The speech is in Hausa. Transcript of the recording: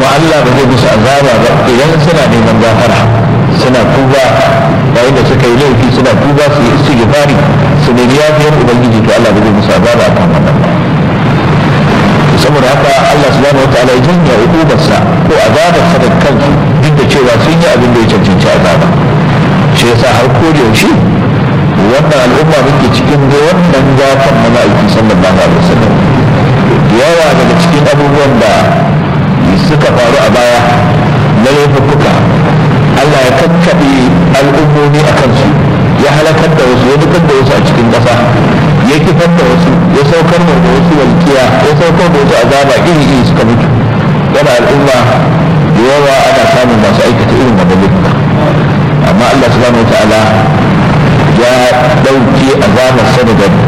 Allah ba zai musu azaba ba idan suna neman gafara suna tuba yayin da suka yi laifi suna tuba su yi istighfari su nemi yafiyar ubangiji to Allah ba zai musu azaba akan wannan ba saboda haka Allah subhanahu wataala ya janya hukumarsa ko azabarsa da kansu duk da cewa sun yi abin da ya cancanci azaba shi yasa har ko da yaushe wannan al'umma muke cikin da wannan gafan na ma'aiki sallallahu alaihi wasallam yawa daga cikin abubuwan da suka faru a baya na laifuka Allah ya kakkaɓe al'ummomi a kansu ya halakar da wasu ya dukar da wasu a cikin ƙasa ya kifar da wasu ya saukar da wasu walkiya ya saukar da wasu azaba iri iri suka mutu yana al'umma da yawa ana samun masu aikata irin wannan laifuka amma Allah subhanahu wataala ya ɗauke azabar sa daga